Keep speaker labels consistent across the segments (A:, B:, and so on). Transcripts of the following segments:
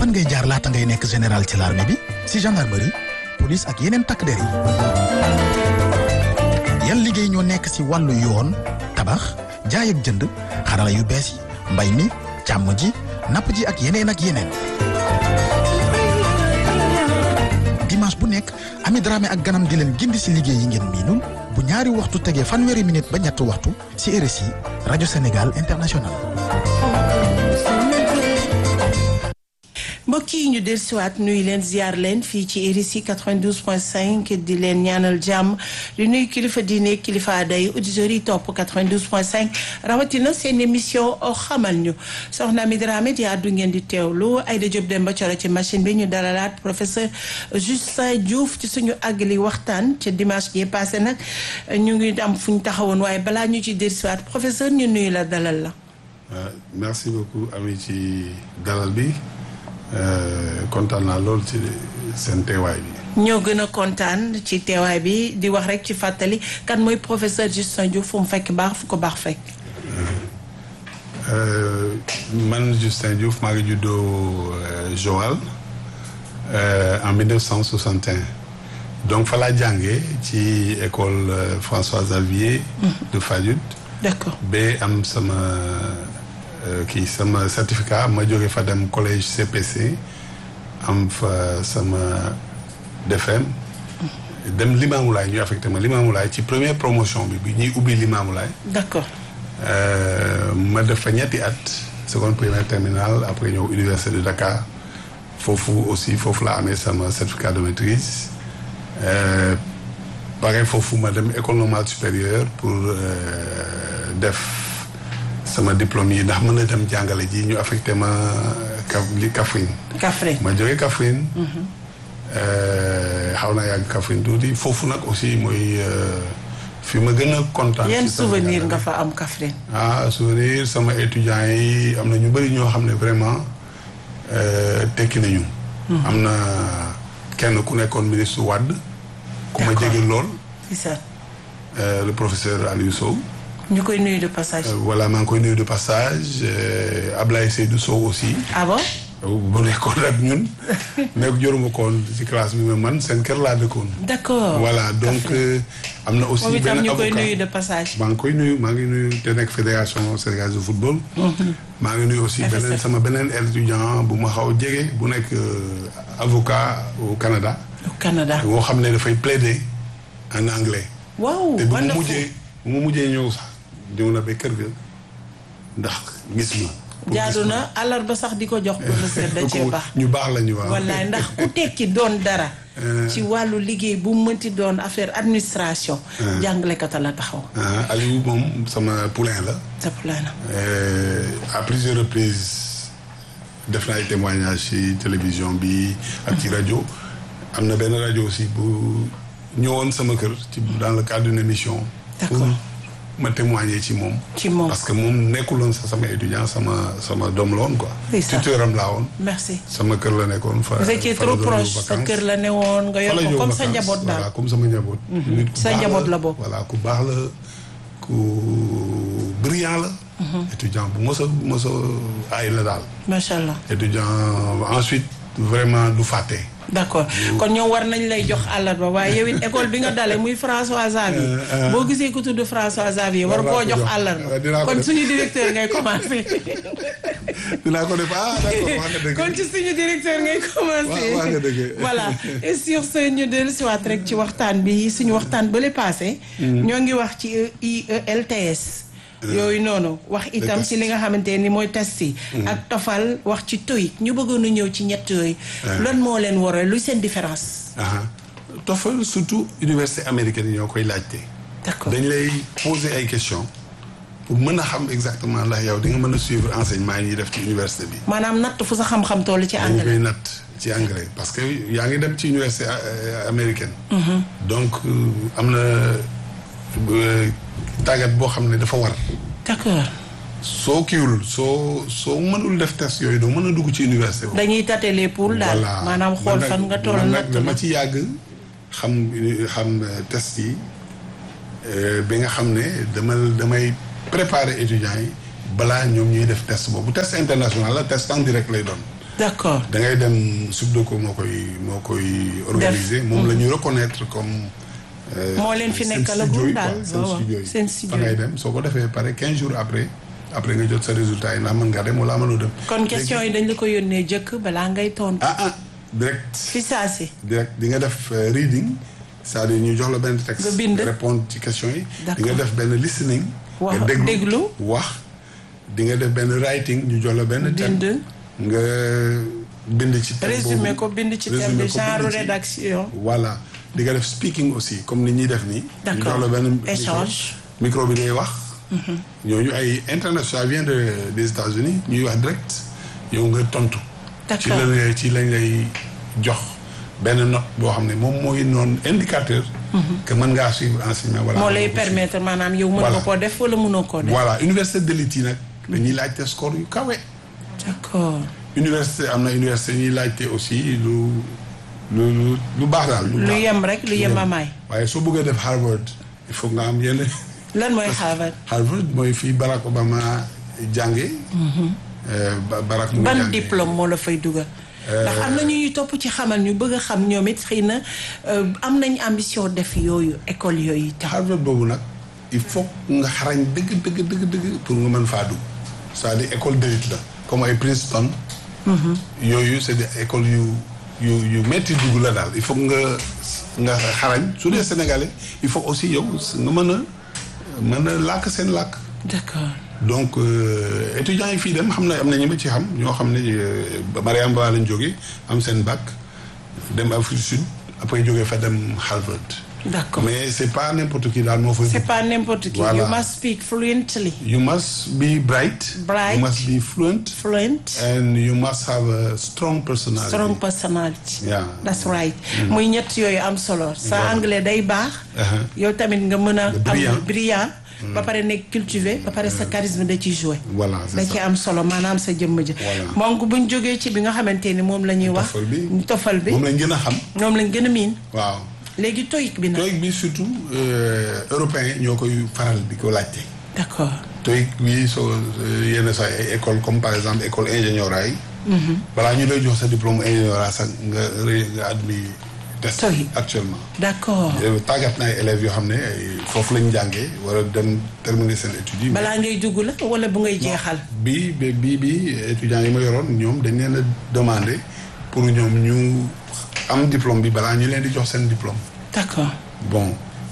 A: fan ngay jaar laata ngay nekk général ci l'armée bi si gendarmerie police ak yeneen takk der yi yan liggéey ñoo nekk si wàllu yoon tabax jaay ak jënd xarala yu bees yi mbay mi càmm ji napp ji ak yeneen ak yeneen dimanche bu nekk Ami Dramé ak ganam di leen gindi si liggéey yi ngeen miinul bu ñaari waxtu tegee fanweeri minute ba ñetti waxtu si RSI rajo Sénégal international
B: mbokk yi ñu dellusiwaat nuyu leen ziar leen fii ci RSI 92.5 di leen ñaanal jàmm di nuyu kilifa diine kilifa day auditeurs yi topp 92.5 rawatina seen émission xamal ñu soxna Ami Dramé di àddu ngeen di teewlu Aïda Diop Demba Coro ci machine bi ñu dalalaat professeur Justin Diouf ci suñu àggali waxtaan ca dimanche ji passé nag ñu ngi am fu ñu taxawoon waaye balaa ñu ci dellusiwaat professeur ñu nuyu la dalal la.
C: merci beaucoup Ami ci dalal bi. kontaan naa lool ci seen teewaay bi.
B: ñoo gën a kontaan ci teewaay bi di wax rek ci fàttali kan mooy professeur Justin Diouf fu mu fekk baax fu ko baax fekk.
C: man Justin Diouf maa ngi juddoo Joal en 1961 donc fa laa jàngee ci école François Xavier. de Fadiouth.
B: d'accord
C: ba am sama. kii sama certificat ma jóge fa dem collège CPC am fa sama DFM dem Limamoulaye ñu affecté ma Limamoulaye ci première promotion bi bi ñuy ubbi Limamoulaye
B: d'accord
C: ma def fa ñetti at seconde première terminale après ñëw université de Dakar foofu aussi foofu la amee sama certificat de maîtrise pare foofu ma dem école normale supérieure pour def sama diplôme yi ndax mën a dem jàngale ji ñu affecté ma ka li Kaffrine.
B: Kaffrine
C: ma jógee Kaffrine. xaw naa yàgg Kaffrine tuuti foofu nag aussi mooy fi ma gën a kontaan.
B: yan souvenir nga fa am Kaffrine.
C: ah souvenir sama étudiants yi am na ñu bëri ñoo xam ne vraiment tekki nañu. am na kenn ku nekkoon ministre Wade. ku ma jege lool.
B: c'est ça.
C: le professeur Aliou Sow.
B: ñu koy nuyu de passage.
C: voilà maa ngi koy nuyu de passage Ablaye Seydou Sow aussi.
B: ah bon.
C: bu nekkoon ak ñun. nekk joruma koon ci classe bi mais man seen kër laa dëkkoon.
B: d'accord
C: voilà donc am na aussi.
B: moom itam
C: benn
B: ñu koy
C: avocat
B: nuyu de passage.
C: maa ngi koy nuyu maa ngi nuyu te nekk fédération sénégalaise de football. maa ngi nuyu aussi beneen
B: FSF.
C: sama beneen étudiant bu ma xaw a jege bu nekk avocat au Canada.
B: au Canada.
C: boo xam ne dafay plaider en anglais.
B: waaw
C: te bu mu
B: wonderful.
C: mujjee bu mu mujjee ñëw sax ñëw na ba kër ga ndax gis ma. pour
B: jaadu
C: gis ma.
B: na àllarba sax di ko jox professeur da cee baax.
C: ñu baax la ñu waaw.
B: wallaay ndax ku tekki doon dara. ci wàllu liggéey bu mu mënti doon affaire administration. jàngalekata la taxaw.
C: ah Aliou moom sama poulain la.
B: sa plan na.
C: Euh, à plusieurs reprises def na ay témoignages ci télévision bi ak ci rajo am na benn rajo aussi bu ñëwoon sama kër ci dans le cadre d'une émission.
B: D'accord.
C: pour ma témoigner ci moom.
B: ci moom
C: parce que moom nekkuloon sax sama étudiant sama sama doom la woon quoi.
B: C'est ça.
C: tuteuram laa woon.
B: merci.
C: sama kër la nekkoon fa.
B: vous étiez
C: fa la
B: trop
C: doon
B: proche
C: ñëw
B: sa
C: vacances.
B: kër la ne woon nga yor
C: Fa la
B: ko
C: ñëw
B: comme sa
C: vacances,
B: njaboot daal.
C: voilà comme sama njaboot. nit ku
B: Sa
C: baax
B: njaboot la bokk.
C: voilà ku baax la ku brillant la. étudiant bu mos a mos a ay la daal.
B: macha allah
C: étudiant ensuite vraiment du fàtte.
B: d'accord kon ñoom war nañ lay jox àllarba waaye yow it école bi nga dale muy François Xavier. boo gisee ku tudd François Xavier war
C: War naa
B: koo
C: ko
B: jox
C: jox.
B: àllarba.
C: Dinaa ko
B: kon
C: def.
B: suñu directeur ngay commencé.
C: dinaa ko def ah d'accord wax nga dëgg.
B: kon ci suñu directeur ngay commencé.
C: Waaw, wax nga dëgg.
B: voilà et sur ce ñu dellu si waat rek ci waxtaan bi suñu waxtaan bële passé. ñoo ngi wax ci IELTS. yooyu noonu wax itam ci li nga xamante ni mooy test yi. ak tofal wax ci TOEIC ñu bëggoon a ñëw ci ñett yooyu. lan moo leen waral luy seen différence.
C: ah TOEFL surtout université américaine yi ñoo koy laajte.
B: d'accord
C: dañ lay poser ay questions pour mën a xam exactement ndax yow di nga mën a suivre enseignement yi ñuy def ci université bi.
B: maanaam natt fu sa xam-xam toll ci
C: dañ
B: anglais.
C: koy natt ci anglais parce que yaa ngi dem ci université euh, américaine. donc euh, am na euh, tàggat boo xam ne dafa war.
B: d'accord
C: soo kiiwul soo soo mënul def test yooyu doo mën a dugg ci université boobu.
B: dañuy tâter les poules daal
C: voilà
B: maanaam xool
C: Man nag-
B: fan nga toll
C: man
B: natt
C: nag dama
B: la.
C: ci yàgg xam xam euh, test yi euh, bi nga xam ne dama damay préparer étudiants yi balaa ñoom ñuy def test boobu test international la test en direct lay doon
B: d'accord
C: da ngay dem Subdeco moo koy moo koy organiser moom la ñu reconnaître comme euh,
B: Moo leen fi
C: seen
B: nekkalagum
C: studio yi
B: daal,
C: quoi, seen
B: waaw, waaw,
C: studio yi
B: seen studio
C: fa ngay
B: yi.
C: dem soo ko defee pare quinze jours après après nga jot sa résultat yi ndax mën ngaa dem wala mënoo dem
B: kon question yi dañ la ko yónnee jëkk balaa ngay tontu.
C: ah ah direct
B: fi saa si.
C: direct di nga def euh, reading c'est-à-dire ñu jox la benn texte
B: Nga bind.
C: répondre ci question yi di
B: D'accord.
C: nga def benn listening
B: Wax-
C: nga déglu
B: déglu.
C: wax di nga def benn writing ñu jox la benn thème
B: bind
C: nga bind ci thème
B: résumé
C: boobu.
B: ko bind ci thème
C: Résumé
B: bi
C: ko,
B: genre
C: bind ci.
B: rédaction.
C: voilà di nga def speaking aussi comme ni ñuy def nii. ñu
B: D'accord.
C: jox la benn micro.
B: Échange.
C: micro bi ngay wax. ñooñu ay international vient de des États-Unis ñuy wax direct yow nga tontu. ci
B: D'accord.
C: lañ lay ci lañ lay jox benn note boo xam ne moom mooy noonu indicateur. que mën ngaa suivre enseignement wala.
B: moo lay
C: mënoo ko suivre.
B: permettre maanaam yow mën
C: Voilà.
B: nga koo def wala mënoo koo def.
C: voilà université d'élite yi nag dañuy laajte score yu kawe.
B: d'accord
C: université am na université ñuy laajte aussi lu lu lu lu baax daal.
B: lu
C: baax.
B: yem rek lu yem amaay.
C: waaye soo bëggee def Harvard il faut nga am yenn
B: lan mooy Harvard.
C: Harvard mooy fii Barack Obama jànge euh, Ba- Barack mu ngi
B: ban
C: jànge.
B: diplôme moo la fay dugal. ndax am na ñu ñuy topp ci xamal ñu bëgg a xam ñoom it xëy na euh, am nañ ambition def yooyu école yooyu tam.
C: Harvard boobu nag il faut nga xarañ dëgg dëgg dëgg dëgg pour nga mën faa dugg c'est-à-dire école d'élite la comme ay Princeton yooyu c'est des écoles yu yu yu metti dugg la daal il faut nga nga xarañ su dee sénégalais il faut aussi yow nga mën a mën a làkk seen làkk
B: d'accord
C: donc euh, étudiants yi fii dem xam na am na ñi ma ci xam ñoo xam ne euh, Mariam Ba lañ jógee am seen bac dem Afrique du Sud après jógee fa dem Harvard.
B: d'accord
C: mais c'est pas n'importe qui daal moo fay.
B: c'est pas n'importe qui.
C: Voilà.
B: you must speak fluently.
C: you must be bright.
B: Bright.
C: you must be fluent.
B: fluent.
C: and you must have a strong personality.
B: strong personality.
C: Yeah.
B: that's right. muy ñett yooyu am solo. sa
C: Voilà.
B: anglais day baax.
C: Uh-huh.
B: yow tamit nga mën a.
C: brillant.
B: am brillant. ba pare nekk cultivé ba pare sa charisme da ciy joué.
C: Voilà, c'est
B: da
C: ça.
B: ci am solo maanaam sa jëmm ja.
C: Voilà.
B: donc buñ jógee ci bi nga xamante ni moom la ñuy wax.
C: Tofal bi.
B: tofal bi
C: moom lañ gën a xam.
B: moom lañ gën a miin.
C: waaw.
B: léegi TOEIC bi nag.
C: TOEIC bi surtout euh, européens ñoo koy faral di ko laajte.
B: d'accord
C: TOEIC bi soo euh, yenn saa ay école comme par exemple école ingénieur yi. balaa ñu lay jox sa diplôme ingénieur sax nga ré nga admis test.
B: TOEIC.
C: actuellement.
B: d'accord
C: Euh, tàggat na ay élèves yoo xam ne ay foofu lañ jàngee war a dem terminer seen études yi.
B: balaa ngay dugg la wala bu ngay jeexal.
C: bi bi bi bi étudiants yi ma yoroon ñoom dañ leen a demandé pour ñoom ñu am diplôme bi balaa ñu leen di jox seen diplôme.
B: d'accord
C: bon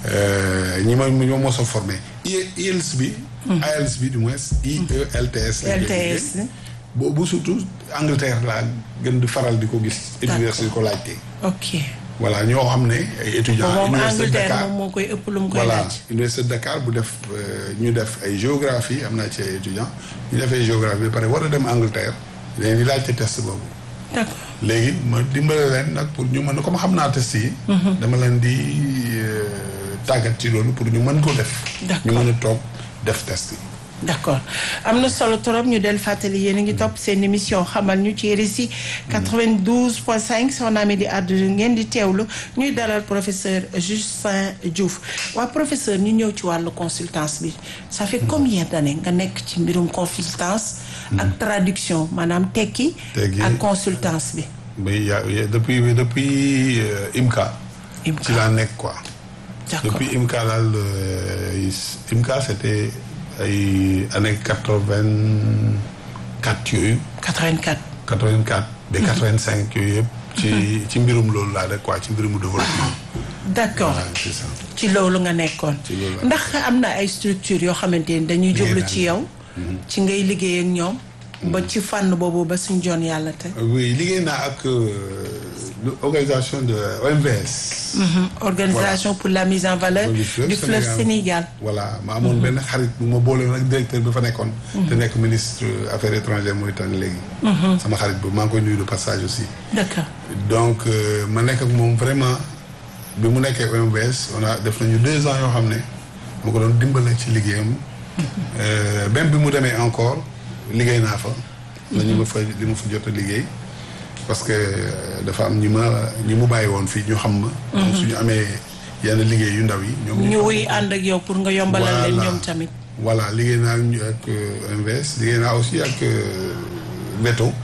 C: euh, ñi ma ñoo mos a formé I- IELTS bi. IELTS bi du moins IELTS. lañ koy
B: LTS.
C: liggéey. boobu surtout Angleterre laa gën di faral di ko gis. université di ko laajte.
B: ok.
C: voilà ñoo xam ne ay étudiants.
B: moom
C: université de
B: Angleterre
C: Dakar
B: moom moo koy ëpp lu mu koy
C: voilà
B: laaj.
C: université de Dakar bu def euh, ñu def ay géographie am naa ci ay étudiants ñu defee géographie ba pare war a dem Angleterre dañuy di laajte test boobu.
B: d'accord
C: léegi ma dimbale leen nag pour ñu mën comme xam naa test yi. dama leen di euh, tàggat ci loolu pour ñu mën ko def.
B: D'accord.
C: ñu mën a toog def test yi.
B: d'accord am na solo trop ñu del fàttali yéen a ngi topp seen émission xamal ñu ci RSI 92.5 soxna mi di àddu ngeen di teewlu ñuy dalal professeur Justin Diouf waa professeur ñu ñëw ci wàllu consultance bi ça fait combien d'années nga nekk ci mbirum consultance ak traduction maanaam tekki
C: Tekki.
B: ak consultance bi
C: mais y a y a- depuis depuis euh, IMCA.
B: IMCA.
C: ci laa nekk quoi.
B: d'accord
C: depuis IMCA daal euh, IMCA c'était ay années quatre-vingt-quatre yooyu.
B: 84
C: 84 ba 85 yooyu yëpp. ci ci mbirum loolu laa rek quoi ci mbirum développement.
B: d'accord
C: waaw c'est ça.
B: ci loolu nga nekkoon
C: Ci loolu la.
B: ndax am na ay structure yoo xamante ni dañuy
C: Liggéey
B: jublu
C: naa
B: ci yow ci ngay liggéey ak ñoom ba ci fànn boobu ba suñ joon yàlla te
C: oui liggéey naa ak euh, l'organisation de OMVS.
B: organisation pour la mise en valeur
C: du
B: du
C: fleuve
B: fleuve Sénégal
C: voilà ma amoon benn xarit bu ma boole nag directeur bi fa nekkoon. te nekk ministre affaires étrangères Mauritanie léegi. sama xarit bu maa ngi koy nuyu de passage aussi.
B: d'accord
C: donc euh, ma nekk ak moom vraiment bi mu nekkee OMVS on a def nañu deux ans yoo xam ne ma ko doon dimbale ci liggéeyam. Euh, même bi mu demee encore liggéey naa fa. la ñu ma fa li ma fa jot a liggéey. parce que euh, dafa am ñi ma ñi mu bàyyi woon fii ñu xam ma. donc suñu amee yenn liggéey yu ndaw yi. ñoom
B: ñu
C: xam
B: wuy
C: ma.
B: ànd ak yow pour nga yombalal leen
C: Voilà.
B: ñoom tamit
C: voilà liggéey naa ñu ak euh, OMVS liggéey naa aussi ak euh, Veto.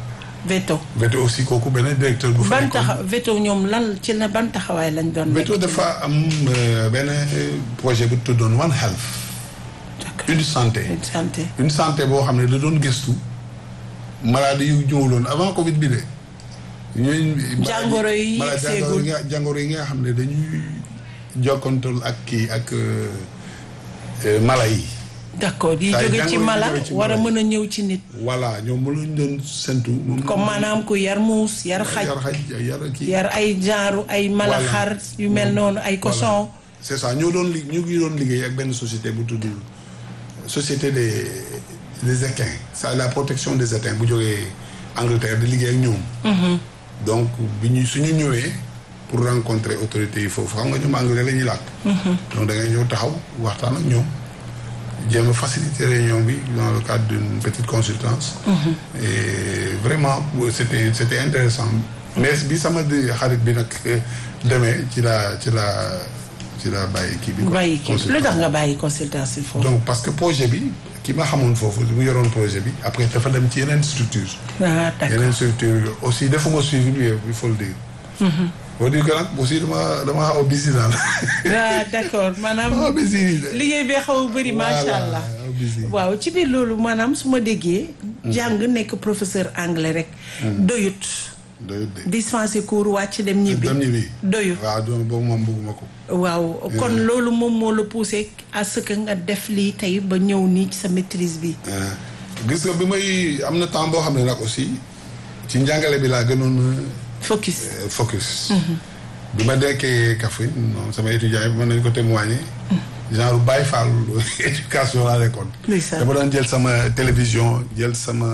B: veto
C: Veto aussi kooku beneen directeur bu fa
B: ban
C: nekkoon.
B: taxa veto ñoom lan ci la ban taxawaay lañ doon nekk
C: Veto dafa am euh, benn projet bu tuddoon One Health
B: D'accord.
C: une santé
B: Une santé
C: une santé boo xam ne da doon gëstu maladie yu ñëwuloon avant Covid bi de. ñooñu.
B: Jàngoro yi
C: maladie
B: seegul.
C: jàngoro yi nga jàngoro yi nga xam ne dañuy jokkantal ak kii ak euh, euh, mala yi.
B: d'accord yi
C: Saa yu
B: jóge ci
C: jàngoro yi
B: mala
C: jóge ci
B: war a
C: mala
B: mën a ñëw ci nit
C: voilà ñoom mu lañ doon sentu. moom
B: comme maanaam ku yar muus yar xaj
C: yar xaj yar kii.
B: yar ay genre ay mala
C: Voilà.
B: xar yu mel noonu ay cochon
C: c'est ça ñoo doon li ñu ngi doon liggéey ak benn société bu tudd société des des équins c'est la protection des équins bu jógee Angleterre di liggéey ak ñoom. donc bi ñu suñu ñëwee pour rencontrer autorités yi foofu xam nga ñoom anglais la ñuy làkk. donc da ngay ñëw taxaw waxtaan ak ñoom jéem a faciliter réunion bi dans le cadre d'une petite consultance. et vraiment c'était c'était intéressant mais bi sama di xarit bi nag demee ci la ci la ci la bàyyi kii bi. quoi,
B: bàyyi kii lu tax
C: consultance.
B: nga bàyyi consultation yi foofu
C: donc parce que projet bi ki ma xamoon foofu mu yoroon projet bi après dafa dem ci yeneen structure
B: ah d'accord
C: yeneen structure aussi defuma suivi bi il faut le dire. faut dire que nag aussi dama dama xaw a busy daal.
B: ah d'accord maanaam
C: xaw a busy.
B: liggéey bee xaw a bëri macha
C: Voilà,
B: allah
C: xaw a busy.
B: waaw ci biir loolu maanaam su ma déggee jàng nekk professeur anglais rek doyut
C: doyut de.
B: dispenser cours wàcc dem ñibbi
C: dem ñibbi.
B: doyut
C: waaw donc boobu moom bëgguma ko.
B: waaw kon loolu moom moo la poussé à ce que nga def lii tey ba ñëw nii ci sa maîtrise bi
C: Euh, gis nga bi may am na temps boo xam ne nag aussi ci njàngale bi laa gënoon
B: focus
C: euh, focus. bi ma dekkee Kaffrine moom sama étudiants yi mën nañu ko témoigner. genre Baye Fall éducation laa nekkoon.
B: Ndeysaan.
C: dama doon jël sama télévision jël sama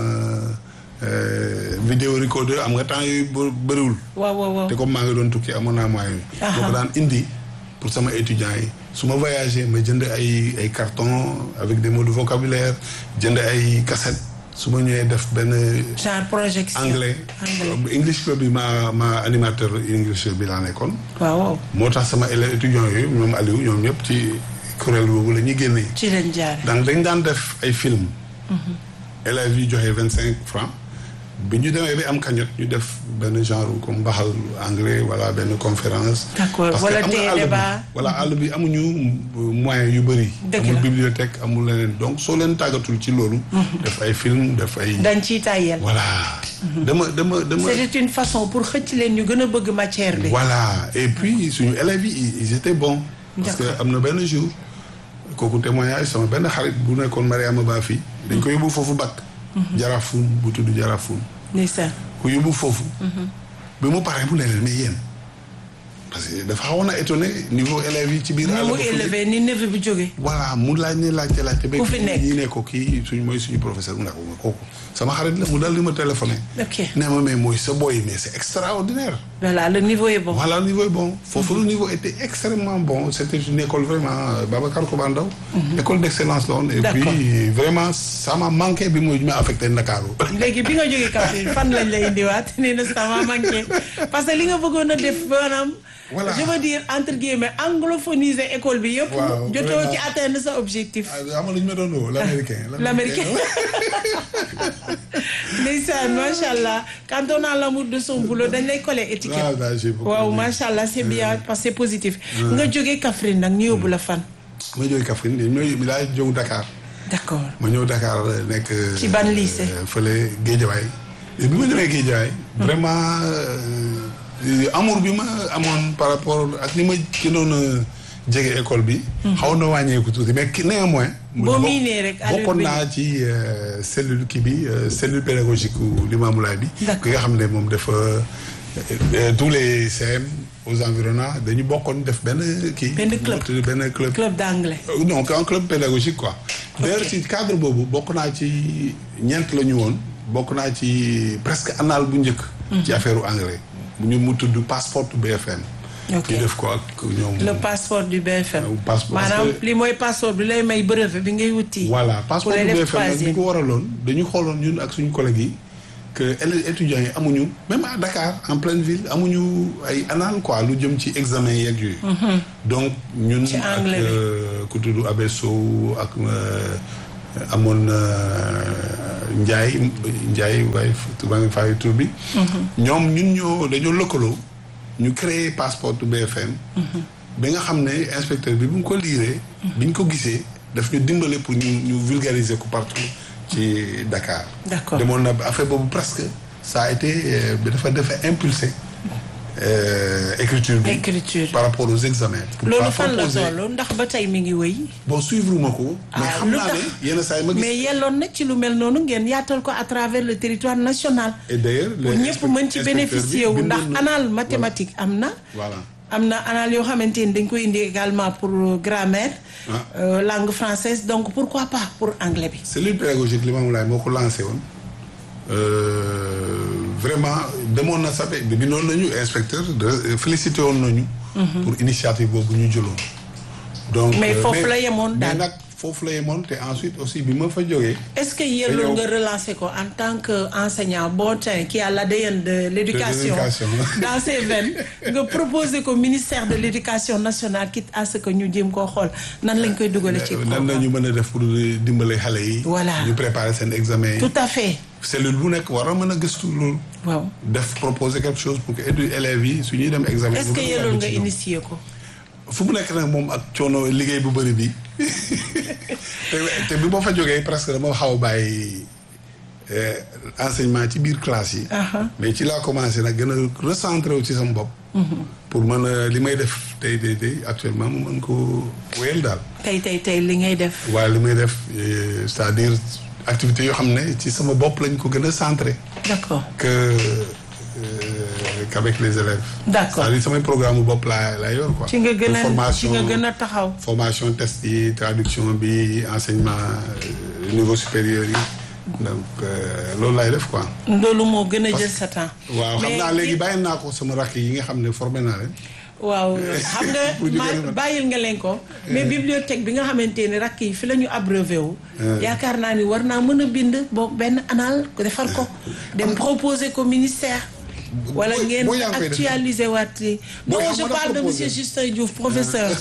C: euh, vidéo recorder am nga temps yooyu bë- bëriwul.
B: waaw waaw waaw
C: te comme maa ngi doon tukki amoon naa moyen yi.
B: Aha.
C: doo ko daan indi pour sama étudiants yi su ma voyagé ma jënd ay ay carton avec des mots de vocabulaire jënd ay cassette su ma ñëwee def benn
B: genre projection
C: anglais.
B: anglais
C: English club bi ma ma animateur English bi laa nekkoon.
B: waaw waaw
C: moo tax sama élèves étudiants yooyu ñoom Aliou ñoom ñëpp ci kuréel boobu la ñuy génnee.
B: ci leen jaar
C: donc dañ daan def ay film élèves yi joxe vingt cinq francs bi ñu demee bi am cagnotte ñu def benn genre comme mbaxal anglais wala benn conférence.
B: D'accord.
C: parce que
B: Wala
C: am nga
B: tey
C: àll bi-
B: débat.
C: wala àll bi amuñu moyens yu bëri.
B: Dëgg
C: amul
B: la.
C: bibliothèque amul leneen donc soo leen tàggatul ci loolu. def ay film def ay.
B: dañ ciy tàyyel
C: voilà. dama dama dama.
B: c'était une façon pour xëcc leen ñu gën a bëgg matière bi
C: Voilà et puis suñu élèves yi ils- ils étaient bons. parce que
B: D'accord.
C: am na benn jour kooku témoignage sama benn xarit bu nekkoon Mariama Ba fii. dañ ko yóbbu foofu bac. Jaraafun bu tudd Jaraafun.
B: ndeysaan
C: ku yóbbu foofu. bi mu paree mu ne leen mais yéen parce que dafa xawoon a étonné niveau élèves yi ci biir.
B: ni
C: àll
B: mu
C: ba fu ne.
B: élevé ni neveu bi jóge
C: voilà mu laaj ne laajte laajte ba
B: Ku fi nekk.
C: ñi ne ko kii suñ mooy suñu professeur mu ne ko kooku sama xarit la mu dal di ma téléphoné.
B: ok
C: nee ma mais mooy sa boy mais c'est extraordinaire.
B: voilà le niveau est bon
C: Voilà, le niveau est bon. Foofu le niveau était extrêmement bon. C'était une école vraiment, euh, Babacar Kobandaw, école d'excellence là. Et
B: D'accord.
C: puis, vraiment, ça m'a manqué bi mooy ñu ma affecté Ndakaaru.
B: léegi bi nga jógee Kaffrine fan lañ lay indiwaat nee na ça m'a manqué parce que li nga bëggoon a def maanaam
C: Voilà.
B: je veux dire entre guillemets anglophoniser école bi yëpp
C: Waaw,
B: jotoo
C: vraiment.
B: ci atteindre sa objectif
C: Ah, xam nga lu ñu ma doon woo l'américain.
B: l'américain ndeysaan macha allah quand on a l'amour de son boulot dañ lay coller étiquette
C: Ah, bah, j'ai beaucoup
B: waaw
C: aimé.
B: macha allah c'est bien parce que c'est positif nga jógee Kaffrine nag ñu yóbbu la fan
C: ma jógee Kaffrine ñooy mi laa jóg Dakar.
B: d'accord
C: ma ñëw Dakar nekk.
B: Ci ban lycée?
C: euh, fële Guédiawaye. Et bi ma ñëwee Guédiawaye. vraiment euh, amour bi ma amoon par rapport ak ni ma gënoon a jege école bi. xaw na wàññeeku tuuti mais ki néanmoins.
B: Boo miinee rek allure
C: bokkoon
B: bi
C: naa ci euh, cellule kii bi euh, cellule pédagogique u Limamoulaye bi.
B: D'accord.
C: ki nga xam ne moom dafa euh, tous les CM aux environnants dañu bokkoon def benn kii.
B: Benn club.
C: benn club.
B: club d'anglais
C: Euh, non un club pédagogique quoi. d'ailleurs ci cadre boobu bokk naa ci ñeent la ñu woon bokk naa ci presque annal bu njëkk. ci affaire anglais. bu ñu mu tudd passeport BFM.
B: Ok.
C: ñu def ko ak ñoom.
B: le passeport du BFM
C: Euh, passeport, parce
B: maanaam
C: que-
B: li mooy passeport bi lay may brevet bi ngay wuti
C: voilà passeport
B: pour
C: bu
B: lay def
C: BFM nag li
B: troisième.
C: ko waraloon dañu xooloon ñun ak suñu collègues yi que élèves étudiants yi amuñu même à Dakar en pleine ville amuñu ay annales quoi lu jëm ci examen yeeg yooyu. donc ñun
B: Ci
C: ak
B: anglais bi.
C: euh, ku tudd Abesso ak euh, amoon na Ndiaye Ndiaye waaye maa ngi fay tur bi. ñoom ñun ñoo dañoo lëkkaloo ñu créer passeport BFM. bi nga xam ne inspecteur bi bu ñu ko liiree. bi ñu ko gisee daf ñu dimbale pour ñu ñu vulgariser ko partout ci Dakar.
B: D'accord.
C: demoon na affaire boobu presque ça a été euh, dafa dafa impulsé euh, écriture bi.
B: Écriture.
C: par rapport aux examens. pour
B: loolu
C: pas
B: fan la
C: proposer-
B: toll ndax ba tey mi ngi wëy.
C: bon suivre ma ko. mais
B: Ah,
C: xam
B: lu
C: naa
B: tax?
C: ne yenn saa yi ma gis.
B: mais yelloon na ci lu mel noonu ngeen yaatal ko à travers le territoire national.
C: et d'ailleurs
B: pour
C: le
B: ñëpp mën ci
C: inspecteur bi
B: bénéficier wu ndax
C: bindoon na-
B: anal mathématique am na.
C: voilà
B: am na anal yoo xamante ni dañ koy indi également pour euh, grammaire.
C: Ah.
B: euh, langue française donc pourquoi pas pour anglais bi.
C: cellule pédagogique li Mamoulaye moo ko lancé woon euh, vraiment demoon na sax bi bindoon nañu inspecteur de félicité woon nañu. pour initiative boobu ñu jëloon. donc
B: Mais
C: euh,
B: foofu la yemoon
C: mais
B: daal.
C: nag foofu la yemoon te ensuite aussi bi ma fa jógee.
B: est-ce que yelloon
C: yow-
B: nga relancer ko en tant que enseignant bon teint qui a l'ADN de l'éducation
C: l'éducation.
B: dans ses veines nga proposer ko ministère de l'éducation nationale quitte à ce que ñu jéem koo xool nan lañ koy dugale ci
C: nan
B: programme
C: nañu mën a def pour dimbale xale yi.
B: Voilà.
C: ñu préparer seen examen yi.
B: tout à fait
C: cellule bu nekk war a mën a gëstu loolu.
B: waaw
C: def proposer quelque chose pour que édu élèves yi su ñuy dem examen.
B: est-ce
C: bu
B: que
C: gën a
B: yelloon
C: yàgg
B: nga
C: ci ñoom.
B: initier ko
C: fu mu nekk nag moom ak coono liggéey bu bëri bi te te bi ma fa jógee presque dama xaw a bàyyi eh, enseignement ci biir classe yi. mais ci laa commencé nag gën a recentré wu ci sama bopp. pour mën a li may def tey tey tey actuellement mu mën ko wéyal daal.
B: tey tey tey li ngay def
C: waaye li may def eh, c'est-à-dire activités yoo xam ne ci sama bopp lañ ko gën a centré.
B: d'accord
C: que euh, qu'avec les élèves.
B: D'accord.
C: c'est-à-dire samay programme bopp laa laa yor quoi.
B: ci nga gën a ci
C: formation
B: nga gën a taxaw
C: formation test yi traduction bi enseignement euh, niveau supérieur yi donc euh, loolu laay def quoi.
B: loolu moo gën a jël sa temps
C: waaw xam
B: Mais
C: naa léegi
B: ci-
C: bàyyi naa ko sama rakk yi nga xam ne formé naa leen.
B: waaw xam
C: Pour ñu
B: nga
C: gën a
B: ma
C: mën.
B: bàyyil nga leen ko mais bibliothèque bi nga xamante ni rakk yi fi la ñu abreuvé wu yaakaar naa ni war naa mën a bind boog benn anal defar ko dem proposer ko ministère wala
C: boo-
B: ngeen
C: boo yaa ngi koy def.
B: actualiser waat yi non
C: Boo yaa
B: je
C: mën a
B: parle de
C: proposer.
B: monsieur Justin Diouf professeur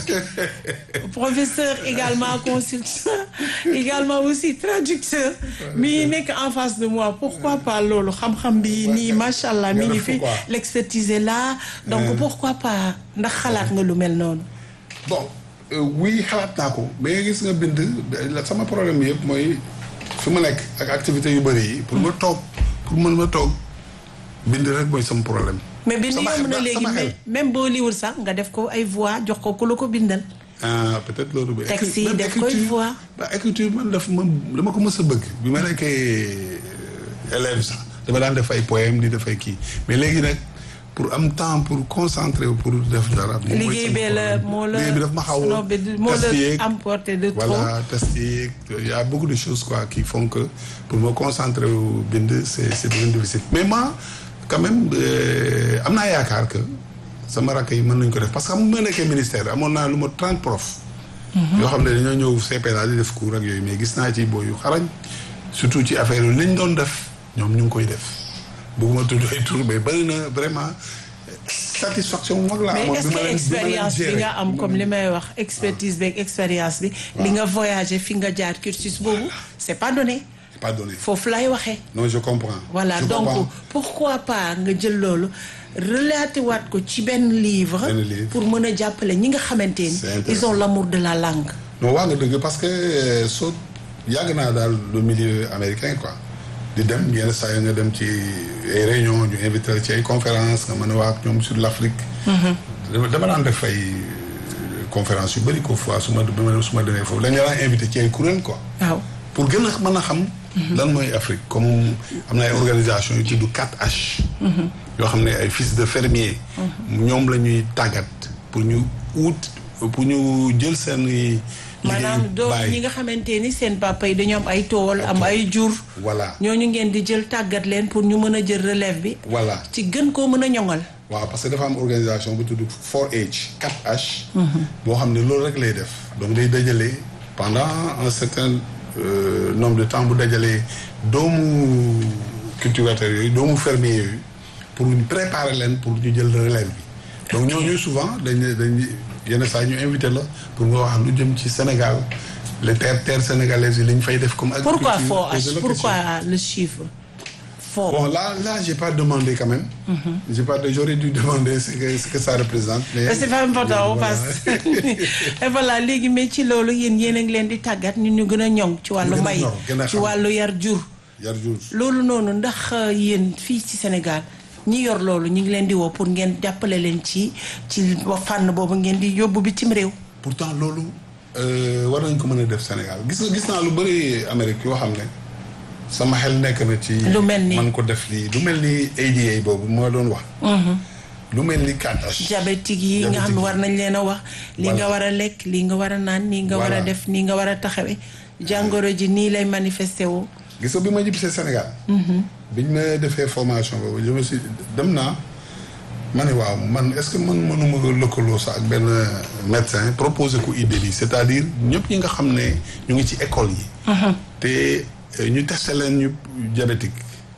B: professeur également consultant également aussi traducteur mi nekk en face de moi pourquoi pas loolu xam-xam bi nii macha allah mi
C: nga
B: ngi
C: def ko
B: fi
C: quoi.
B: l'expertise est là donc pourquoi pas ndax xalaat nga lu mel noonu
C: bon euh, oui xalaat naa ko mais gis nga bind la sama problème yëpp mooy fi ma nekk ak activité yu bëri yi. pour ma toog pour mën ma toog bind rek mooy sama problème.
B: mais bind
C: Sama
B: yomb na
C: xel-
B: léegi
C: sama xel.
B: mais même boo liwul sax nga def ko ay voix jox ko ku la ko bindal
C: ah peut-être loolu. ba
B: Texte yi
C: même
B: def koy
C: écriture-
B: voix.
C: ba écriture man daf ma dama ko mës a bëgg. bi ma nekkee élève sax dama daan def ay poème di def ay kii mais léegi nag pour am temps pour concentrer wu pour def dara. moom mooy
B: liggéey
C: sama
B: bee la
C: problème.
B: moo la
C: liggéey bi daf ma xaw
B: non,
C: a.
B: bi moo
C: test yeeg,
B: la emporté de trop
C: voilà test yeeg y a beaucoup de choses quoi qui font que pour me concentrer wu bind c'est c'est bien difficile mais moi quand même euh, am naa yaakaar que sama rakk yi mën nañu ko def parce que xam nga ma nekkee ministère amoon naa lu ma 30 profs yoo xam ne dañoo ñëw CPA di def cours ak yooyu mais gis naa ci booy yu xarañ surtout ci affaire yu liñ doon def ñoom ñu ngi koy def bëgguma tudd ay tur mais bëri na vraiment satisfaction bu mag la
B: mais
C: amoon
B: est-ce
C: bi ma
B: que
C: leen bi ma leen
B: expérience bi
C: gérer.
B: nga am comme li may wax expertise beeg expérience bi li nga voyagé fi nga jaar cursus boobu c'est pas donné
C: C'est pas donné
B: foofu lay waxee
C: non je comprends
B: voilà
C: Je
B: donc
C: comprends.
B: pourquoi pas nga jël loolu relaté waat ko ci benn livre
C: Benn livre.
B: pour mën a jàppale ñi nga xamante ni
C: C'est
B: ils ont l'amour de la langue
C: non waa nga dëgg parce que euh, soo yàgg naa daal le milieu américain quoi di dem yenn saa yi nga dem ci ay réunion ñu invité la ci ay conférence nga mën a wax ak ñoom sur l'Afrique dama dama daan def ay euh, conférence yu bëri ko fois su ma su ma demee foofu dañu daan invité ci ay kuréel quoi
B: waaw
C: pour gën a mën a xam lan mooy Afrique comme am na ay organisation yu tudd 4H yoo xam ne ay fils de fermier ñoom la ñuy tàggat pour ñu wut pour ñu jël seen i
B: maanaam doom ñi nga xamante ni seen papa yi dañoo am ay tool am ay jur
C: voilà
B: ñooñu ngeen di jël tàggat leen pour ñu mën a jël relève bi
C: voilà
B: ci gën koo mën a ñoŋal
C: waaw parce que dafa am organisation bu tudd 4H 4H boo xam ne loolu rek lay def donc day dajale pendant un certain euh, nombre de temps bu dajalee doomu cultivateurs yooyu doomu fermier yooyu pour ñu préparer leen pour ñu jël relève bi donc ñooñu souvent dañ dañ yenn saa ñu invité la pour nga wax lu jëm ci Sénégal les terres terres sénégalaises yi li ñu fay def comme agriculture
B: pourquoi faux
C: posez
B: H
C: la
B: pourquoi
C: question.
B: le chiffre faux
C: Bon, là, là, j'ai pas demandé quand même. J'ai pas, j'aurais dû demander ce que, ce que ça représente. Mais,
B: Mais c'est pas important
C: Voilà.
B: parce que et voilà léegi mais ci loolu yéen yéen a ngi leen di tàggat nit ñu gën a ñoŋ ci wàllu
C: gën a
B: mbay
C: ñor, gën a
B: ci
C: xam.
B: wàllu yar jur
C: Yar jur.
B: loolu noonu ndax euh, yéen fii ci Sénégal ñi yor loolu ñu ngi leen di woo pour ngeen jàppale leen ci ci fànn boobu ngeen di yóbbu bitim réew
C: Pourtant, loolu euh, war nañ ko mën a def Sénégal gis nga gis naa lu bëri Amérique yoo xam ne sama xel nekk na ci.
B: Lu mel ni?
C: man ko def lii lu mel ni ADA boobu moo doon wax. lu mel ni 4H.
B: diabétique yi nga xam ne war nañ leen a wax li nga war a lekk li nga war a naan nii nga war a
C: Voilà.
B: def nii nga war a taxawe jàngoro ji nii lay manifesté woo
C: gis nga bi ma ñibbisee Sénégal. biñ ma defee formation boobu je me suis dem naa ma ne waaw man est-ce que man mënuma ko lëkkaloo sax ak benn médecin proposer ko idée bi c'est-à-dire ñëpp ñi nga xam ne ñu ngi ci école yi. te euh, ñu testé leen ñu diabétique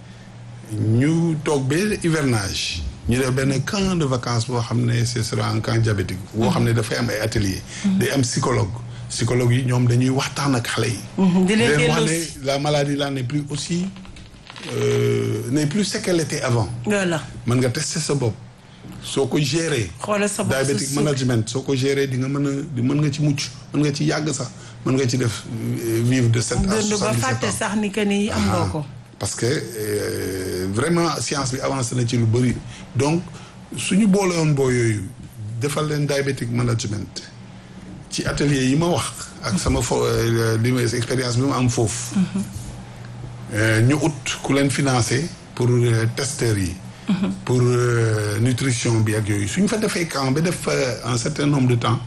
C: ñu toog ba hivernage ñu def benn camp de vacances boo xam ne ce sera un camp diabétique. boo xam ne dafay am ay ateliers. day am psychologue psychologue yi ñoom dañuy waxtaan ak xale yi.
B: di leen
C: leen wax
B: delloosi.
C: ne la maladie là n'est plus aussi euh, n'est plus ce qu'elle était avant
B: voilà
C: mën nga tester sa bopp soo ko gérer
B: xoolal sa bopp sa
C: diabetic
B: suuf.
C: management soo ko gérer di nga mën a di mën nga ci mucc mën nga ci yàgg sax mën nga ci def euh, vivre de sept à
B: dund ba
C: soixante-dix-sept
B: fàtte
C: ans
B: sax ni que ni am nga ko
C: parce que euh, vraiment science bi avancé na ci lu bëri donc suñu boole woon boo yooyu defal leen diabetic management ci atelier yi ma wax ak sama fo euh, li ma expérience bi ma am foofu Euh, ñu ut ku leen financé pour euh, testeurs yi pour euh, nutrition bi ak yooyu suñ fa defee camp ba def fa un certain nombre de temps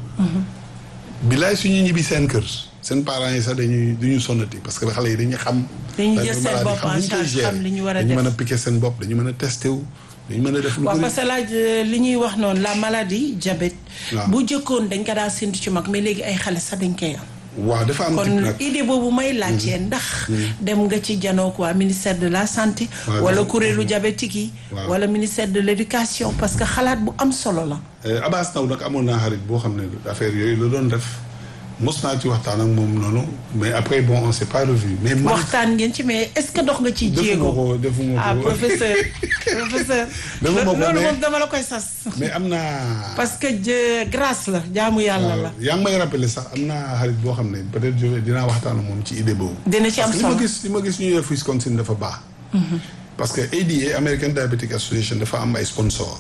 C: bilaay suñu ñibbi seen kër seen parents yi sax dañuy duñu sonnati parce que xale yi dañuy xam
B: Dañuy
C: la
B: jël seen
C: maladie,
B: bopp
C: xam
B: en
C: nu ñu koy
B: charge,
C: gérer.
B: xam li ñu war a
C: dañu
B: def.
C: mën a piquer seen bopp dañu mën a testé wu dañu mën a def lu
B: waaw
C: bëri
B: parce que laaj euh, li ñuy wax noonu la maladie diabète
C: Waaw.
B: bu jëkkoon dañ ko daa séntu ci mag mais léegi ay xale sax dañ koy am
C: waaw dafa am type
B: kon
C: nag
B: idée boobu may laajtee ndax dem nga ci janook waa ministère de la santé
C: Ouais,
B: wala
C: dafa-
B: kuréelu diabétique yi
C: Waaw.
B: wala ministère de l'éducation parce que xalaat bu am solo la
C: Euh, Abbas Ndaw nag amoon naa xarit boo xam ne affaire yooyu la doon def mos naa ci waxtaan ak moom noonu mais après bon on s'est pas revu mais man
B: waxtaan ngeen ci mais est-ce que dox nga ci
C: defuma
B: jéego
C: ko defuma
B: ah
C: ko
B: professeur professeur
C: Defuma ko,
B: loolu
C: mais-
B: moom dama la koy sas
C: mais am naa
B: parce que jë- grâce la jaamu yàlla la
C: yaa ngi may rappelé sax am naa xarit boo xam ne peut-être je vais dinaa waxtaan ak moom ci idée boobu.
B: dina ci am
C: parce que li
B: solo
C: ma gis li ma gis ñuy def Wisconsin dafa baax. parce que ADA American Diabetic Association dafa am ay sponsor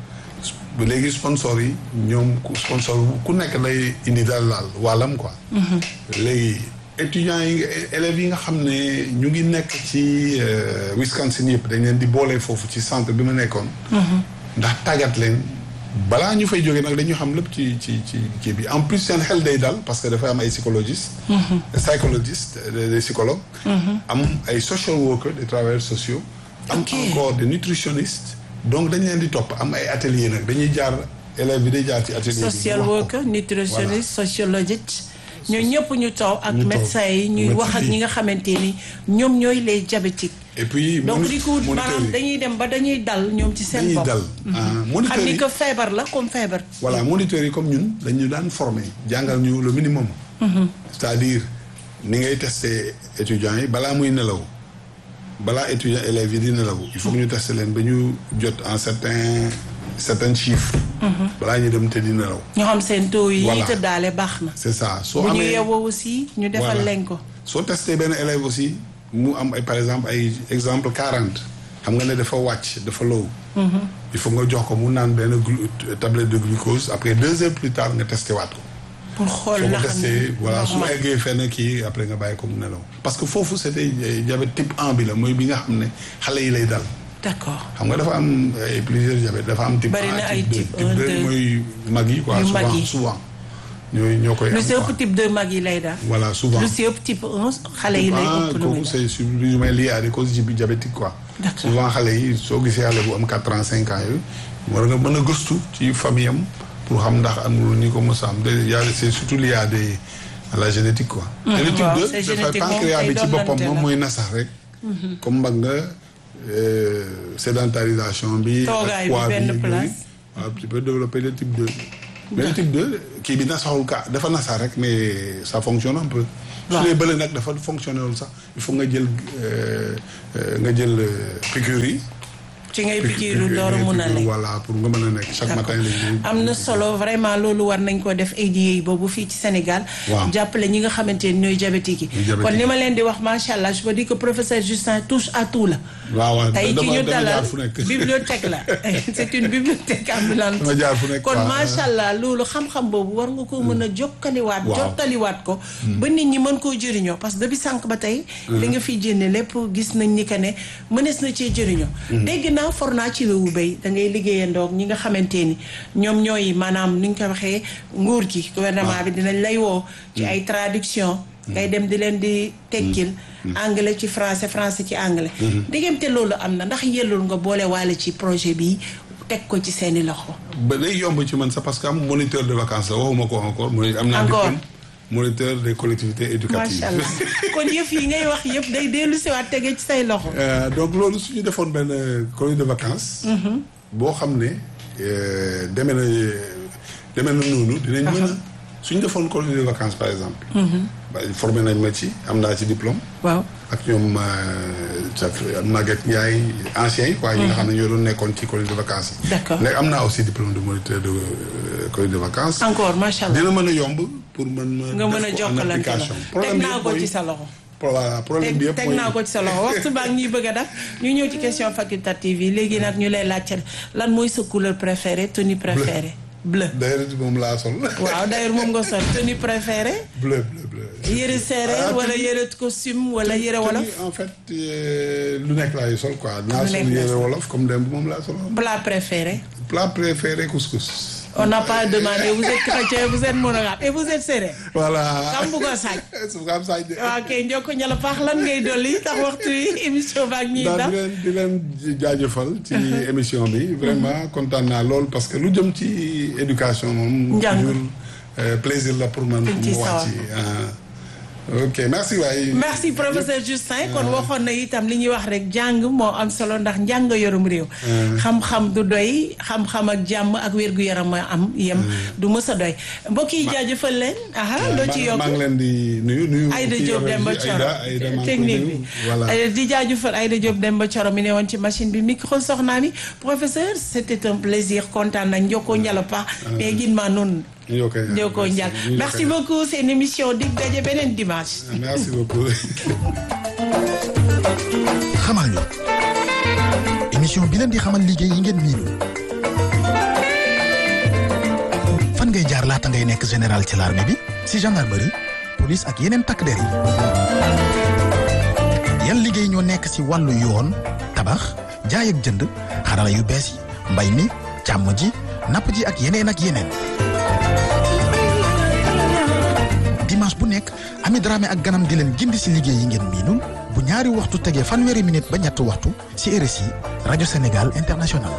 C: ba léegi sponsor yi ñoom ku sponsor ku nekk lay indi daal laal wàllam quoi. léegi étudiants yi élèves yi nga xam ne ñu ngi nekk ci euh, Wisconsin yëpp dañ leen di boole foofu ci centre bi ma nekkoon. ndax tàggat leen balaa ñu fay jógee nag dañu xam lépp ci ci ci kii bi en plus seen xel day dal parce que dafa am ay psychologistes. psychologistes des des psychologues. am ay social workers des travailleurs sociaux. am
B: Ok.
C: encore des nutritionnistes. donc dañ leen di topp am ay ateliers nag dañuy jaar élèves bi day jaar ci atelier bi.
B: social
C: wax ko.
B: worker nutritionniste sociologiste ñoo ñëpp ñu taw ak
C: Ñu taw.
B: médecins yi ñuy wax ak
C: Médecins yi.
B: ñi nga xamante ni ñoom ñooy les diabétiques
C: et puis
B: donc
C: moni-
B: di ko
C: moniteurs
B: maanaam
C: yi
B: dañuy dem ba dañuy dal ñoom ci seen
C: dañuy
B: bopp
C: dal. ah,
B: xam
C: moniteurs
B: ni
C: yi
B: que feebar la comme feebar
C: voilà moniteurs yi comme ñun dañu daan former jàngal ñu le minimum. c'est-à-dire ni ngay tester étudiants yi balaa muy nelaw balaa étudiants élèves yi di nelaw il faut que ñu tester leen ba ñu jot en certain certains chiffres. balaa ñu dem te di nelaw.
B: ñoo xam seen taux yi
C: Voilà.
B: tëddaale baax na
C: c'est ça soo
B: bu ñu
C: amee
B: yewoo aussi ñu defal
C: Voilà.
B: leen ko
C: soo testé benn élève aussi mu am ay par exemple ay exemple quarante xam nga ne dafa wàcc dafa low il faut nga jox ko mu naan benn glu- tablette de glucose après deux heures plus tard nga testé waat ko
B: pour xool
C: soo ko
B: na xam
C: testé voilà su
B: normal.
C: eggee fenn kii après nga bàyyi ko mu nelaw parce que foofu c'était euh, diabète type 1 bi la mooy bi nga xam ne xale yi lay dal
B: d'accord
C: xam nga dafa am ay plusieurs diabète dafa am type
B: Bari
C: 1
B: na ay
C: type 2
B: type
C: type
B: un,
C: 2
B: deux.
C: mooy mag yi quoi
B: Yu mag
C: souvent
B: yi.
C: souvent ñooy ñoo koy
B: lu
C: am
B: si
C: quoi.
B: ëpp type 2 mag yi lay daal
C: voilà souvent
B: lu si ëpp type 1 xale yi lay
C: ah
B: ëpp lu muy
C: kooku
B: daal
C: c'est sur plus ou moins lié à des causes di- diabétiques quoi.
B: D'accord.
C: souvent xale yi soo gisee xale bu am quatre ans cinq ans yooyu war nga mën a gëstu ci famille am pour xam ndax amul ni ko mos a am de y a c'est surtout lié à des à la génétique quoi. te le type
B: waaw,
C: 2
B: c'est
C: dafay
B: génétique moom
C: pancréas
B: kay
C: bi ci boppam
B: donnante
C: moom
B: la.
C: mooy nasax rek. comme mbag nga euh, sédentarisation bi.
B: Toogaay bi
C: poids
B: benn
C: yooyu.
B: place.
C: waaw tu peux développer le type 2. mais le type 2 kii bi nasaxul ka dafa nasax rek mais ça fonctionne un peu.
B: waaw
C: su dee bële nag dafa fonctionné wul sax il faut nga jël nga jël piqûre yi.
B: ci ngay pikiiru door a mun a lekk
C: voilà pour nga mën a nekk chaque matin lañuy
B: am na solo vraiment loolu war nañ ko def ADA boobu fii ci Sénégal
C: Waaw.
B: jàppale ñi nga xamante ni ñooy diabétique yi
C: diabétique
B: kon
C: yi.
B: li ma leen di wax macha allah je peux dire que professeur Justin touche à tout la
C: waaw waaw
B: tey ci
C: dama
B: ñu
C: dama
B: dalal
C: jaar fu nekk.
B: bibliothèque la c'est une bibliothèque ambulante
C: Dama jaar fu nekk,
B: kon
C: waaw.
B: macha allah loolu xam-xam boobu war nga ko mën a jokkaliwaat
C: Waaw.
B: jottaliwaat ko ba nit ñi mën koo jëriñoo parce que depuis sànq ba tey li nga fiy jénne lépp gis nañ ni que ne mënees na cee jëriñoo dégg naa for naa ci wewu béy da ngay liggéeyandoog ñi nga xamante ni ñoom ñooy maanaam ni ñu ko waxee nguur gi gouvernement bi dinañ lay woo ci ay traduction ngay dem di leen di tekkil anglais ci français français ci anglais diggante loolu am na ndax yellul nga boole waale ci projet bi teg ko ci seeni loxo
C: ba day yomb ci man sax parce que am moniteur de vacances la waxuma ko encore moni am naa
B: Encore.
C: diplôme moniteur des collectivités éducatives
B: macha allah kon yëf yi ngay wax yëpp day dellu siwaat tege ci say loxo
C: Euh, donc loolu su ñu defoon benn colonie de vacances. boo xam ne euh, demee na demee na noonu dinañ mën a su ñu defoon colonie de vacances par exemple. ba formé nañ ma ci am naa ci diplôme.
B: waaw
C: ak ñoom sa Maguette Ndiaye anciens yi quoi. ñi nga xam ne ñoo doon nekkoon ci colonie de vacances yi.
B: D'accord.
C: léegi am naa aussi diplôme de moniteur de euh, colonie de vacances.
B: encore macha allah
C: dina mën a yomb pour mën ma.
B: nga mën a
C: def ko en
B: jokkalante la
C: application.
B: teg
C: problème bi
B: naa
C: yëpp
B: ko
C: mooy-
B: ci sa loxo
C: voilà problème bi
B: teg
C: yëpp
B: teg
C: mooy-
B: naa ko ci sa loxo waxtu baa ngi ñuy bëgg a def ñu ñëw ci question facultative yi léegi nag ñu lay laajte lan mooy sa couleur préférée tenue préférée bleu
C: d'ailleurs moom laa sol.
B: waaw d'ailleurs moom nga sol tenue préférée
C: bleu bleu bleu.
B: yëre serré
C: Ah,
B: wala
C: tenue-
B: yëre costume wala yëre wolof
C: tenue, en fait euh, lu nekk laay sol quoi. naa
B: Lu
C: sol
B: nekk laay
C: yére
B: sol.
C: wolof comme démb moom laa sol.
B: plat préféré
C: plat préféré couscous.
B: on n'a pas demandé vous êtes chrétien vous êtes monogame et vous êtes serré
C: voilà.
B: kam bu ko saaj
C: su ko am saaj de.
B: waaw kay njokko ñala paax lan ngay dolli tax waxtu yi émission baak ñiy
C: daal
B: daf
C: di leen di leen jaajëfal ci émission bi vraiment kontaan naa lool parce que lu jëm ci éducation moom.
B: Njàng.
C: toujours euh, plaisir la pour man.
B: Dañ
C: pour
B: ciy
C: mu wax
B: sawar.
C: ci ah. ok merci waay.
B: merci professeur Justin kon waxoon na itam li ñuy wax rek jàng moo am solo ndax njàng yorum réew xam-xam du doy xam-xam ak jàmm ak wér-gu-yaram a am yem du mës a doy mbokk yi jaajëfal leen aha loo ci yokk
C: maa ngi leen di nuyu nuyu.
B: Aïda
C: kii
B: Diop
C: Aïda
B: Demba
C: Aïda
B: Thioro
C: Aïda maa ngi koy
B: technique
C: nuyu.
B: bi
C: voilà.
B: Euh, di jaajëfal Aïda Diop Demba Thioro mi ne woon ci machine bi micro soxnaa mi professeur c'était un plaisir kontaan nañ njokkoo njala pa mais gin maa noonu
C: Ñoo koy
B: njokkoo njal merci beaucoup c'est une émission dig daje beneen dimanche
C: merci beaucoup.
A: xamal ñu émission bi leen di xamal liggéey yi ngeen miinul fan ngay jaar laata ngay nekk général ci l'armée bi si gendarmerie police ak yeneen takk der yi yan liggéey ñoo nekk si wàllu yoon tabax jaay ak jënd xarala yu bees yi mbay mi càmm ji napp ji ak yeneen ak yeneen dimanche bu nekk Ami Dramé ak ganam di leen gindi si liggéey yi ngeen miinul bu ñaari waxtu tegee fanweeri minute ba ñetti waxtu si RSI rajo Sénégal international.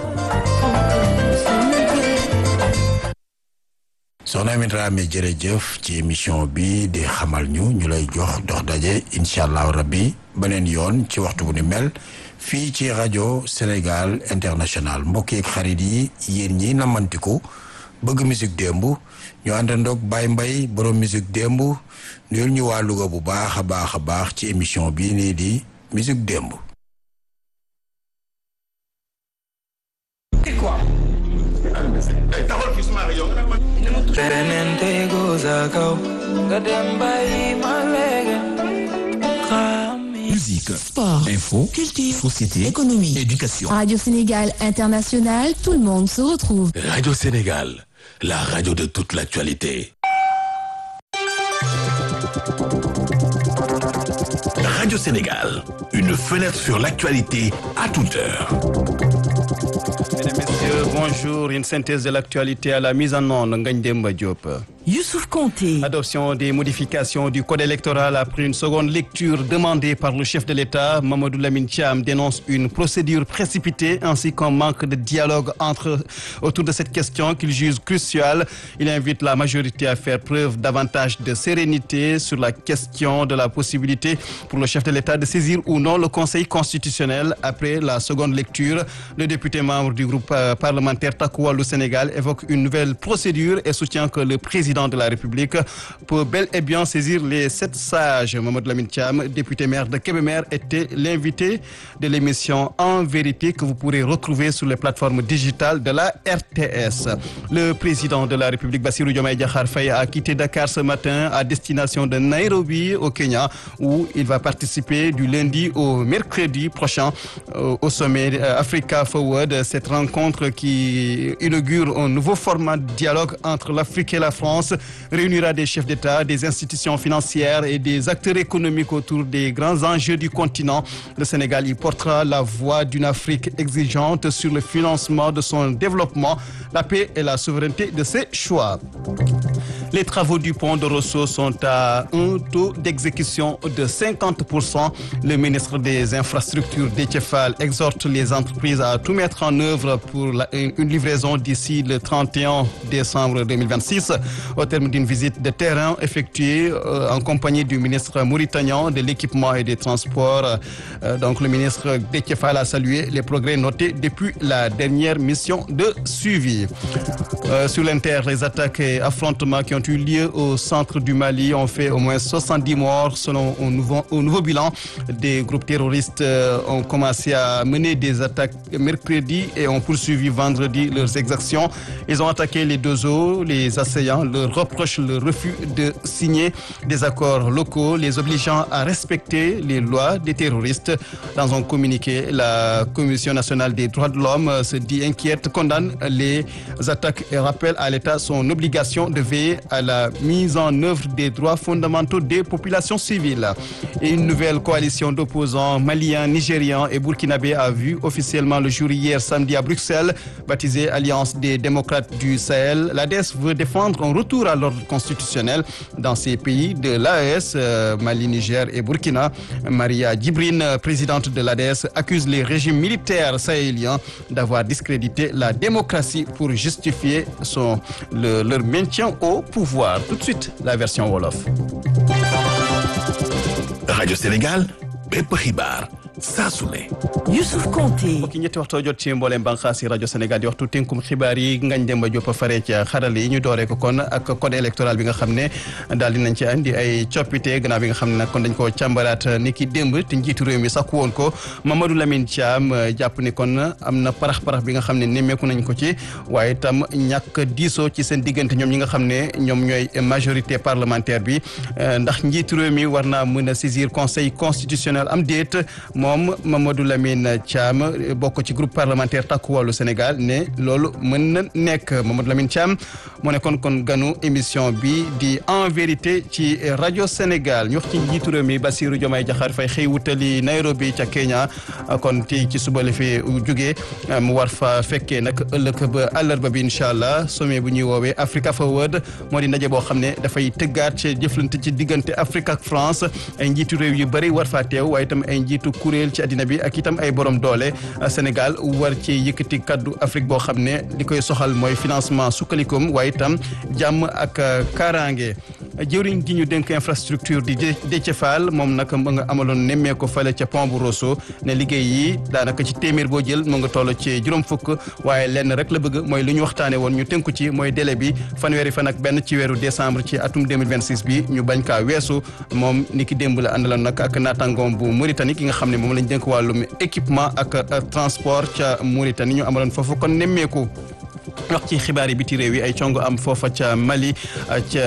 D: soxna Ami Dramé jërëjëf ci émission bi di xamal ñu ñu lay jox dox daje incha allahu rabbi beneen yoon ci waxtu bu ni mel fii ci rajo Sénégal international mbokk yeeg xarit yi yéen ñi namantiku bëgg musique démb ñu àndandoog Baye Mbaye borom musique démb nuyul ñu waa Louga bu baax a baax a baax ci émission bii nii di musique démb.
E: beneen tego sa kaw nga dem bàyyi ma léegi
F: Musique,
G: Sport,
F: info,
G: culture,
F: société,
G: économie.
F: éducation.
G: Radio Sénégal International, tout le monde se retrouve.
F: Radio Sénégal, la radio de toute l'actualité. Radio Sénégal, une fenêtre sur l'actualité à toute heure.
H: Mesdames, Messieurs, bonjour. Une synthèse de l'actualité à la mise en onde, Ngagne Demba Diop. Youssouf Conté.
I: Adoption des modifications du code électoral après une seconde lecture demandée par le chef de l'État, Mamadou Lamine Thiam dénonce une procédure précipitée ainsi qu'un manque de dialogue entre, autour de cette question qu'il juge cruciale. Il invite la majorité à faire preuve davantage de sérénité sur la question de la possibilité pour le chef de l'État de saisir ou non le Conseil constitutionnel après la seconde lecture. Le député membre du groupe parlementaire Takoua le Sénégal évoque une nouvelle procédure et soutient que le président de la République peut bel et bien saisir les sept sages. Mamadou Lamine Thiam, député maire de Kébémer, était l'invité de l'émission En vérité que vous pourrez retrouver sur les plateformes digitales de la RTS. Le président de la République, Bassirou Diomaye Diakhar Faye, a quitté Dakar ce matin à destination de Nairobi au Kenya où il va participer du lundi au mercredi prochain au sommet Africa Forward. Cette rencontre qui inaugure un nouveau format de dialogue entre l'Afrique et la France réunira des chefs d'État, des institutions financières et des acteurs économiques autour des grands enjeux du continent. Le Sénégal y portera la voix d'une Afrique exigeante sur le financement de son développement, la paix et la souveraineté de ses choix. Les travaux du pont de Rosso sont à un taux d'exécution de 50%. Le ministre des Infrastructures, Détchefal, exhorte les entreprises à tout mettre en œuvre pour la, une livraison d'ici le 31 décembre 2026. Au terme d'une visite de terrain effectuée euh, en compagnie du ministre mauritanien de l'équipement et des transports, euh, donc le ministre Détchefal a salué les progrès notés depuis la dernière mission de suivi. Euh, sur l'Inter, les attaques et affrontements qui ont eu lieu au centre du Mali ont fait au moins 70 morts selon un nouveau, un nouveau bilan. Des groupes terroristes euh, ont commencé à mener des attaques mercredi et ont poursuivi vendredi leurs exactions. Ils ont attaqué les deux eaux, les assaillants leur reprochent le refus de signer des accords locaux, les obligeant à respecter les lois des terroristes. Dans un communiqué, la Commission nationale des droits de l'homme se dit inquiète, condamne les attaques et rappelle à l'État son obligation de veiller à la mise en œuvre des droits fondamentaux des populations civiles. Et une nouvelle coalition d'opposants maliens, nigérians et burkinabés a vu officiellement le jour hier samedi à Bruxelles, baptisée Alliance des démocrates du Sahel. L'ADES veut défendre un retour à l'ordre constitutionnel dans ces pays de l'AES, euh, Mali, Niger et Burkina. Maria Djibrine, présidente de l'ADES, accuse les régimes militaires sahéliens d'avoir discrédité la démocratie pour justifier son, le, leur maintien au pouvoir. Tout de suite, la version Wolof.
F: Radio Sénégal, bépp xibaar saa su ne.
H: Youssouf Konté.
I: mbokki ñetti waxtoo jot ci mbooleem bànqaas yi rajo Sénégal di waxtu tënkum xibaar yi ngañ Demba Diop fare ci xarale yi ñu dooree ko kon ak code électoral bi nga xam ne daal dinañ ci andi ay coppite gannaaw bi nga xam ne nag kon dañ ko càmbaraat ni ki démb te njiitu réew mi sakku woon ko Mamadou Lamine Thiam jàpp ni kon am na parax-parax bi nga xam ne nemmeeku nañ ko ci waaye itam ñàkk diisoo ci seen diggante ñoom ñi nga xam ne ñoom ñooy majorité parlementaire bi ndax njiitu réew mi war naa mën a saisir conseil constitutionnel am déet moom Mamadou Lamine Thiam bokk ci groupe parlementaire Takku Wallu Sénégal ne loolu mën na nekk Mamadou Lamine Thiam moo nekkoon kon ganu émission bi di en vérité ci rajo Sénégal ñu wax ci njiitu réew mi Bassirou Diomaye Diakhar Faye xëy wutali Nairobi ca Kenya kon tey ci suba la fi jógee mu war fa fekkee nag ëllëg ba àllarba bi incha allah sommet bu ñuy woowee Africa Forward moo di ndaje boo xam ne dafay tëggaat ci jëflante ci diggante Afrique ak France ay njiitu réew yu bëri war faa teew waaye itam ay njiitu kuréel ci àddina bi ak itam ay borom doole Sénégal war ci yëkkati kaddu Afrique boo xam ne li koy soxal mooy financement sukkalikum waaye itam jàmm ak kaaraange jëwriñ gi ñu dénk infrastructure di Déthié Fall moom nag mu nga amaloon nemmee ko fale ca pont bu Rosso ne liggéey yi daanaka ci téeméer boo jël mu nga toll ci juróom fukk waaye lenn rek la bëgg mooy lu ñu waxtaane woon ñu tënku ci mooy délai bi fanweeri fan ak benn ci weeru décembre ci atum 2026 bi ñu bañ kaa weesu moom ni ki démb la àndaloon nag ak naataangoom bu Mauritanie ki nga xam ne moom lañ dénk wàllum équipement ak transport ca Mauritanie ñu amaloon foofu kon nemmeeku wax ci xibaar yi biti réew yi ay congo am foofa ca Mali ca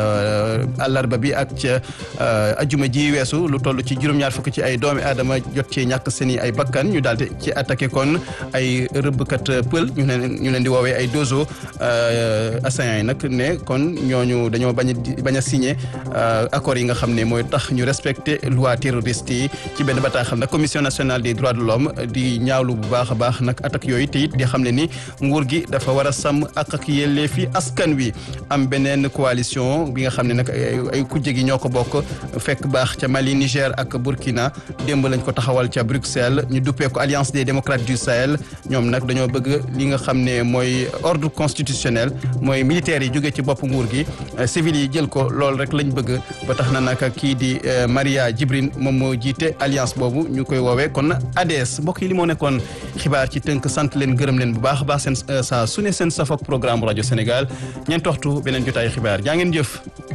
I: àllarba bi ak ca ajuma ji weesu lu toll ci juróom-ñaar fukk ci ay doomi aadama jot ci ñàkk seen i ay bakkan ñu daal di ci attaqué kon ay rëbbkat pël ñu leen ñu leen di woowee ay dozo assaillants yi nag ne kon ñooñu dañoo bañ a bañ a signé accords yi nga xam ne mooy tax ñu respecté loi terroriste yi ci benn bataaxal nag commission nationale des droits de l'homme di ñaawlu bu baax a baax nag attaques yooyu te it di xam ne ni nguur gi dafa dafa war a sàmm ak ak yelleefi askan wi am beneen coalition bi nga xam ne nag ay kujje gi ñoo ko bokk fekk baax ca Mali Niger ak Burkina démb lañ ko taxawal ca Bruxelles ñu duppee ko Alliance des démocrates du Sahel ñoom nag dañoo bëgg li nga xam ne mooy ordre constitutionnel mooy militaires yi jógee ci bopp nguur gi civil yi jël ko loolu rek lañ bëgg ba tax na nag kii di Maria Djibrine moom moo jiite alliance boobu ñu koy woowee kon ADS mbokk yi li moo nekkoon xibaar ci tënk sant leen gërëm leen bu baax a baax seen saa su ne seen safak programme rajo Sénégal ñeent waxtu beneen jotaayu xibaar jaa ngeen jëf.